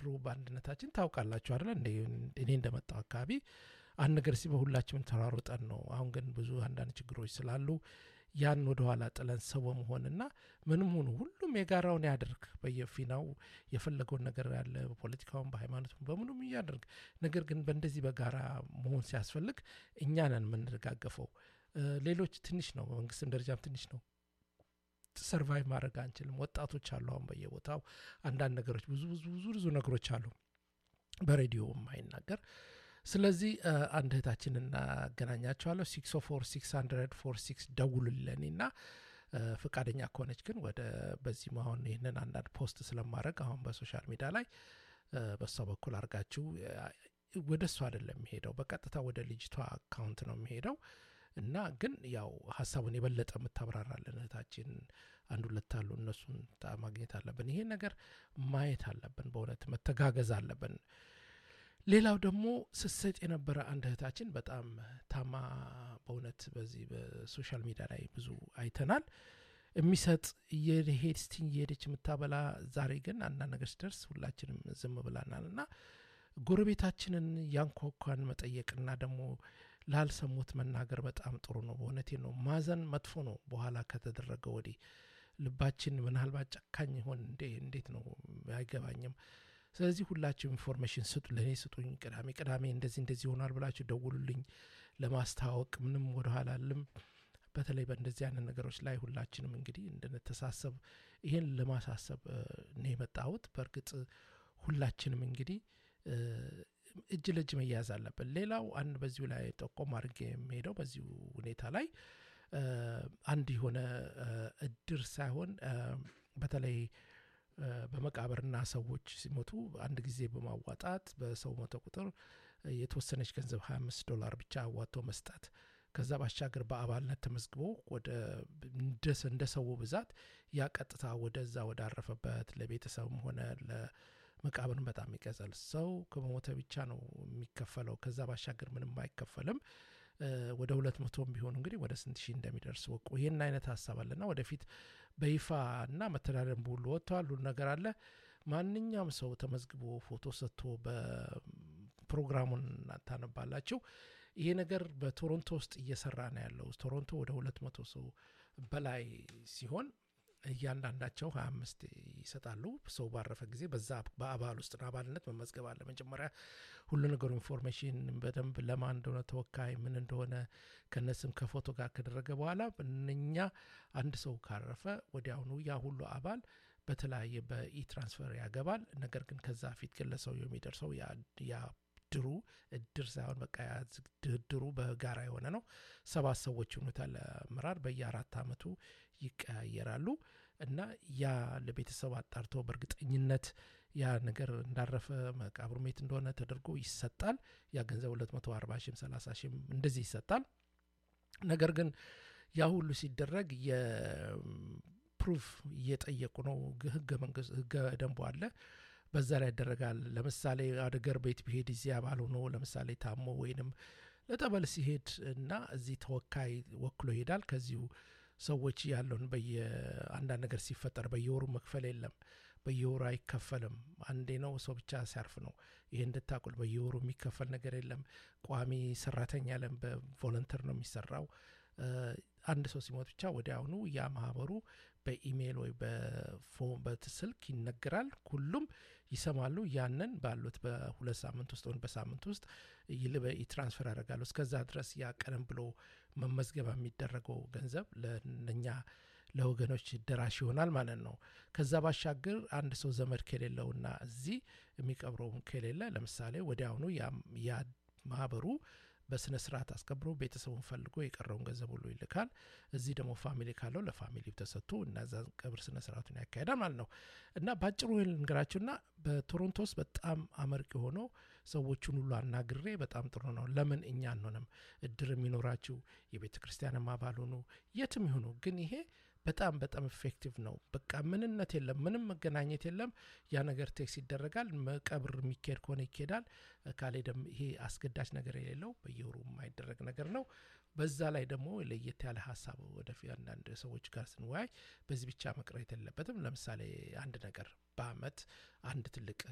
ድሮ በአንድነታችን ታውቃላችሁ አይደለ እንደ እኔ እንደመጣው አካባቢ አንድ ነገር ሲበ ሁላችንም ተሯሩጠን ነው። አሁን ግን ብዙ አንዳንድ ችግሮች ስላሉ ያን ወደኋላ ጥለን ሰው በመሆንና ምንም ሆኑ ሁሉም የጋራውን ያድርግ በየፊናው የፈለገውን ነገር ያለ በፖለቲካውን በሃይማኖቱም በምኑም እያደርግ ነገር ግን በእንደዚህ በጋራ መሆን ሲያስፈልግ እኛ ነን የምንደጋገፈው። ሌሎች ትንሽ ነው፣ በመንግስትም ደረጃም ትንሽ ነው። ሰርቫይቭ ማድረግ አንችልም። ወጣቶች አሉ አሁን በየቦታው አንዳንድ ነገሮች ብዙ ብዙ ብዙ ብዙ ነገሮች አሉ በሬዲዮ የማይናገር ስለዚህ አንድ እህታችን እናገናኛቸዋለሁ። ሲክስ ፎር ሲክስ ሀንድረድ ፎር ሲክስ ደውሉልን እና ፈቃደኛ ከሆነች ግን ወደ በዚህም አሁን ይህንን አንዳንድ ፖስት ስለማድረግ አሁን በሶሻል ሚዲያ ላይ በእሷ በኩል አድርጋችሁ ወደ እሷ አይደለም የሚሄደው በቀጥታ ወደ ልጅቷ አካውንት ነው የሚሄደው እና ግን ያው ሀሳቡን የበለጠ የምታብራራለን እህታችን አንድ ሁለት አሉ። እነሱን ማግኘት አለብን። ይሄን ነገር ማየት አለብን። በእውነት መተጋገዝ አለብን። ሌላው ደግሞ ስትሰጥ የነበረ አንድ እህታችን በጣም ታማ በእውነት በዚህ በሶሻል ሚዲያ ላይ ብዙ አይተናል። የሚሰጥ እየሄድ ስቲኝ እየሄደች የምታበላ ዛሬ ግን አንዳንድ ነገር ሲደርስ ሁላችንም ዝም ብላናል እና ጎረቤታችንን ያንኳኳን መጠየቅና ደግሞ ላልሰሙት መናገር በጣም ጥሩ ነው። በእውነቴ ነው። ማዘን መጥፎ ነው። በኋላ ከተደረገ ወዲህ ልባችን ምናልባት ጨካኝ ይሆን እንዴ? እንዴት ነው አይገባኝም። ስለዚህ ሁላችሁ ኢንፎርሜሽን ስጡ፣ ለእኔ ስጡኝ። ቅዳሜ ቅዳሜ እንደዚህ እንደዚህ ይሆናል ብላችሁ ደውሉልኝ። ለማስተዋወቅ ምንም ወደኋላ አልልም። በተለይ በእንደዚህ አይነት ነገሮች ላይ ሁላችንም እንግዲህ እንድንተሳሰብ ይሄን ለማሳሰብ ነው የመጣሁት። በእርግጥ ሁላችንም እንግዲህ እጅ ለእጅ መያያዝ አለብን። ሌላው አንድ በዚሁ ላይ ጠቆም አድርጌ የሚሄደው በዚሁ ሁኔታ ላይ አንድ የሆነ እድር ሳይሆን በተለይ በመቃብርና ሰዎች ሲሞቱ አንድ ጊዜ በማዋጣት በሰው ሞተ ቁጥር የተወሰነች ገንዘብ 25 ዶላር ብቻ አዋጥቶ መስጠት ከዛ ባሻገር በአባልነት ተመዝግቦ ወደ እንደ ሰው ብዛት ያ ቀጥታ ወደዛ ወዳረፈበት ለቤተሰብም ሆነ ለመቃብርን በጣም ይቀዛል። ሰው ከመሞተ ብቻ ነው የሚከፈለው። ከዛ ባሻገር ምንም አይከፈልም። ወደ ሁለት መቶም ቢሆኑ እንግዲህ ወደ ስንት ሺህ እንደሚደርስ ወቁ። ይህን አይነት ሀሳብ አለና ወደፊት በይፋ እና መተዳደር ሁሉ ወጥተዋል። ሁሉ ነገር አለ። ማንኛውም ሰው ተመዝግቦ ፎቶ ሰጥቶ በፕሮግራሙን ታነባላችሁ። ይሄ ነገር በቶሮንቶ ውስጥ እየሰራ ነው ያለው። ቶሮንቶ ወደ ሁለት መቶ ሰው በላይ ሲሆን እያንዳንዳቸው ሀያ አምስት ይሰጣሉ። ሰው ባረፈ ጊዜ በዛ በአባል ውስጥ ነው አባልነት መመዝገብ አለ። መጀመሪያ ሁሉ ነገሩ ኢንፎርሜሽን በደንብ ለማን እንደሆነ ተወካይ ምን እንደሆነ ከነስም ከፎቶ ጋር ከደረገ በኋላ እነኛ አንድ ሰው ካረፈ ወዲያውኑ ያ ሁሉ አባል በተለያየ በኢ ትራንስፈር ያገባል። ነገር ግን ከዛ ፊት ግን ለሰውየው የሚደርሰው ያ ድሩ እድር ሳይሆን በቃ ድርድሩ በጋራ የሆነ ነው። ሰባት ሰዎች ይሆኑታል። ለምራር በየአራት አመቱ ይቀያየራሉ እና ያ ለቤተሰብ አጣርቶ በእርግጠኝነት ያ ነገር እንዳረፈ መቃብሩ ሜት እንደሆነ ተደርጎ ይሰጣል። ያ ገንዘብ 240 ሺም 30 ሺም እንደዚህ ይሰጣል። ነገር ግን ያ ሁሉ ሲደረግ የፕሩፍ እየጠየቁ ነው። ህገ መንግስት ህገ ደንቡ አለ በዛ ላይ ይደረጋል። ለምሳሌ አደገር ቤት ቢሄድ እዚህ አባል ሆኖ ለምሳሌ ታሞ ወይንም ለጠበል ሲሄድ እና እዚህ ተወካይ ወክሎ ይሄዳል። ከዚሁ ሰዎች ያለውን በየአንዳንድ ነገር ሲፈጠር በየወሩ መክፈል የለም። በየወሩ አይከፈልም። አንዴ ነው ሰው ብቻ ሲያርፍ ነው። ይህ እንድታቁል በየወሩ የሚከፈል ነገር የለም። ቋሚ ሰራተኛ ለም በቮለንተር ነው የሚሰራው። አንድ ሰው ሲሞት ብቻ ወዲያውኑ ያ ማህበሩ በኢሜይል ወይ በስልክ ይነገራል። ሁሉም ይሰማሉ። ያንን ባሉት በሁለት ሳምንት ውስጥ ወይም በሳምንት ውስጥ ትራንስፈር ያደርጋሉ። እስከዛ ድረስ ያ ቀደም ብሎ መመዝገብ የሚደረገው ገንዘብ ለእኛ ለወገኖች ደራሽ ይሆናል ማለት ነው። ከዛ ባሻገር አንድ ሰው ዘመድ ከሌለውና እዚህ የሚቀብረው ከሌለ ለምሳሌ ወዲያውኑ ያ ማህበሩ በስነ ስርዓት አስከብሮ ቤተሰቡን ፈልጎ የቀረውን ገንዘብ ሁሉ ይልካል። እዚህ ደግሞ ፋሚሊ ካለው ለፋሚሊ ተሰጥቶ እናዛ ቀብር ስነ ስርዓቱን ያካሄዳል ማለት ነው። እና በአጭሩ ልንገራችሁና በቶሮንቶ ውስጥ በጣም አመርቂ ሆኖ ሰዎቹን ሁሉ አናግሬ በጣም ጥሩ ነው። ለምን እኛ አንሆንም? እድር የሚኖራችሁ የቤተ ክርስቲያንም አባል ሆኑ የትም ይሁኑ፣ ግን ይሄ በጣም በጣም ኢፌክቲቭ ነው። በቃ ምንነት የለም፣ ምንም መገናኘት የለም። ያ ነገር ቴክስ ይደረጋል። መቀብር የሚካሄድ ከሆነ ይካሄዳል። ካሌ ደግሞ ይሄ አስገዳጅ ነገር የሌለው በየወሩ የማይደረግ ነገር ነው። በዛ ላይ ደግሞ ለየት ያለ ሀሳብ ወደፊት አንዳንድ ሰዎች ጋር ስንወያይ በዚህ ብቻ መቅረት የለበትም። ለምሳሌ አንድ ነገር በአመት አንድ ትልቅ